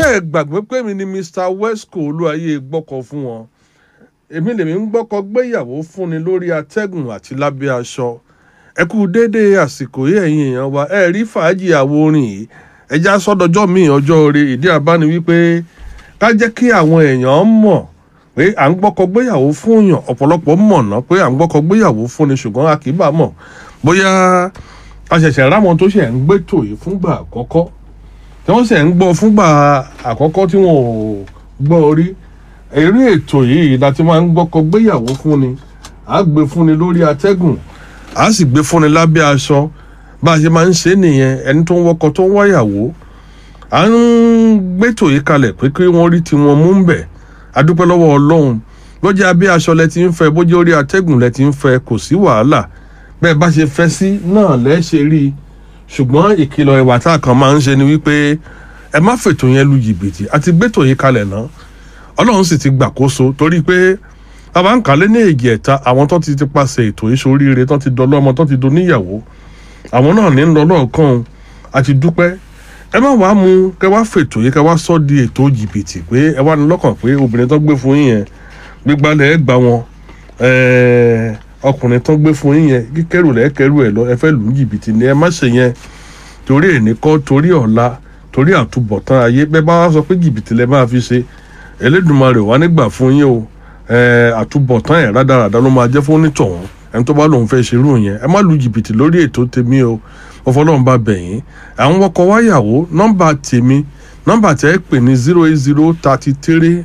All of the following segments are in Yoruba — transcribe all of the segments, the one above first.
ẹ gbàgbé pé mi ni mr wesco olúwayé gbọ́kọ̀ fún wọn èmi lèmi ń gbọ́kọ̀ gbéyàwó fúnni lórí atẹ́gùn àti lábẹ́ aṣọ ẹ kú déédéé àsìkò yìí ẹ̀yin èèyàn wa ẹ rí fàájì àwo orin yìí ẹja sọdọjọ́ míì ọjọ́ orí ìdí àbáni wípé ká jẹ́ kí àwọn èèyàn mọ̀ pé à ń gbọ́kọ̀ gbéyàwó fún yàn ọ̀pọ̀lọpọ̀ mọ̀ ná pé à ń gbọ́kọ̀ gbéyàwó fúnni ṣùgbọ́n a kì í bà mọ̀ bóyá a ṣẹ̀ṣẹ̀ ráwọn tó ṣẹ̀ ń gbétò yìí fúngbà àkọ́kọ́ tí wọ́n ṣẹ̀ ń gbọ́ fúngbà àkọ́kọ́ tí wọ́n ò gbọ́ orí eré ètò yìí la ti máa ń gbọ́kọ̀ gbéyàwó fúnni à á gbé fúnni lórí atẹ́gùn à á sì gbé fúnni lábẹ́ aṣọ bá a ṣe máa ń ṣe nìyẹn ẹni tó ń wọkọ̀ tó ń wáyàwó à ń gbétò yìí kalẹ̀ pé kí wọ́n rí tiwọn mú ń bẹ̀ adúpẹ́ lọ́wọ́ ọlọ́run bójú abẹ́ aṣọ lẹ ti ń fẹ́ bójú orí atẹ́gùn lẹ ti ń fẹ́ kò sí wàhálà bẹ́ẹ̀ bá ṣe fẹ́ sí náà lẹ́ ṣe rí i ṣùgbọ́n ìkìlọ̀ ìwà tá a kan máa ń ṣe ni wípé ẹ má fètò yẹn lu jìbìtì àti gbétò yìí kalẹ̀ náà ọlọ́run sì ti gbàkóso torí pé bàbá ń kálé ní èjì ẹ̀ta àwọn tó ti ti paṣẹ ètò ìṣoríire tó ti dọlọ́mọ tó ti doníyàwó àwọn náà ní ń lọ lọ́ọ̀kan àti dúpẹ́ ẹ má wàá mú kẹ wá fètò yìí kẹ wá sọ di ètò jìbìtì pé ẹ wá ní lọ́kàn pé obìnrin tó gbé fún yín yẹn gbígbálẹ̀ ẹ gbà wọn ọkùnrin tó gbé fún yín yẹn kíkẹ́rù lẹ́ kẹ́rù ẹ̀ lọ ẹ fẹ́ lù ú jìbìtì ni ẹ má ṣe yẹn torí èní kọ́ torí ọ̀la torí àtúbọ̀tán ayé bẹ́ẹ̀ bá wá sọ pé jìbìtì lẹ máa fi ṣe Elédùmarè wà nígbà fún yín o àtúbọ̀tán ẹ̀ rádaràdá ló máa jẹ́ fún onítọ̀hún ẹni tó bá lòun fẹ́ ṣerú yẹn ẹ má lu jìbìtì lórí ètò tèmi o ọfọlọ́run bá bẹ̀ yín àwọn ọkọ̀ wáyàwó nọ́mbà tèmi nọ́mbà tẹ́ ẹ pè ní zero eight zero thirty three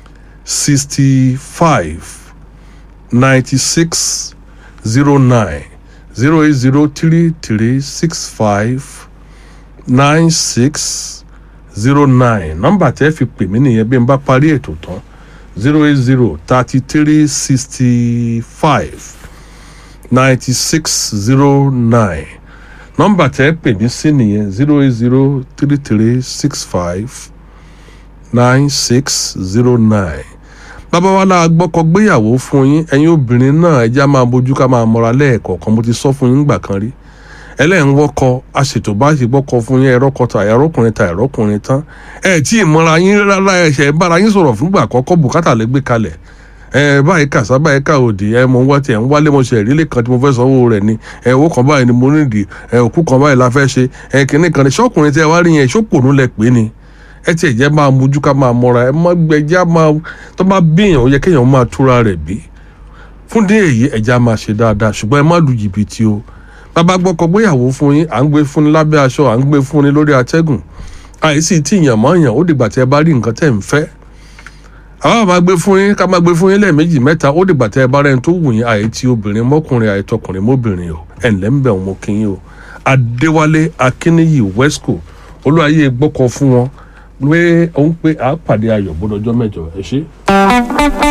sixty five ninety six zero nine zero eight zero three three six five nine six zero nine nọ́mbà tẹ́ fi pè mí nìyẹn bí n bá parí ètò tán zero eight zero thirty three sixty five ninety six zero nine nọ́mbà tẹ́ pè mí sí nìyẹn zero eight zero three three six five nine six zero nine bàbá wa la gbọ́kọ̀ gbéyàwó fún yín ẹ̀yin obìnrin náà ẹja máa bójú ká máa mọ́ra lẹ́ẹ̀kọ̀ọ̀kan mo ti sọ fún yín gbà kan rí ẹlẹ́yìn wọ́kọ aṣètò bá ṣe gbọ́kọ fún yín ẹ̀rọ kọta ẹ̀rọkùnrin ta ẹ̀rọkùnrin tán ẹ̀ tí ì mọ́ra yín rárá ẹ̀ṣẹ̀ bára yín sọ̀rọ̀ fúngbà àkọ́kọ́ bùkátà lè gbé kalẹ̀ ẹ báyìí kàṣá báyìí ká òdì ẹ mọ wá tiẹ̀ ń wálé mo ṣe ìrílẹ̀ kan tí mo fẹ́ sanwó rẹ̀ ni ẹ owó kan báyìí ni mo nídìí ẹ òkú kan báyìí la fẹ́ ṣe ẹ kìnnì kan ní ṣọ́kùnrin tí ẹ wá rí yẹn ṣókòrò lẹ pé ni ẹ tiẹ̀ jẹ́ máa mojú ká máa mọ́ra ẹ má gbẹjá máa tó bá bíyàn ó yẹ kéèyàn máa túra rẹ̀ bí fún dé èyí ẹja máa ṣe dáadáa ṣùgbọ́n ẹ má lu jìbìtì o bàbá gbọ́kọ̀ gbéyàwó fún yín à ń gbé fún ni lábẹ́ aṣọ à ń gbé fún ni lórí atẹ́gùn àìsí tí ìyàn mọ́ yàn ó dìgbà tí ẹ bá rí nǹkan tẹ̀ ń fẹ́ àwọn máa gbé fún yín ká máa gbé fún yín lẹ́ẹ̀mejì mẹ́ta ó dìgbà tí ẹ bá rẹ́ni tó wù yín àìtí obìnrin mọ́kùnrin àìtọkùnrin mọ́bìnrin o ẹ̀ ǹlẹ́ ń bẹ̀ wọ́n kí yín o Adéwálé Akínníyì Wesco olúwayé gbọ́kọ̀ fún wọn pé òun pé àápàdé ayọ̀ gbọ́dọ̀jọ́ mẹ́jọ ẹ ṣé.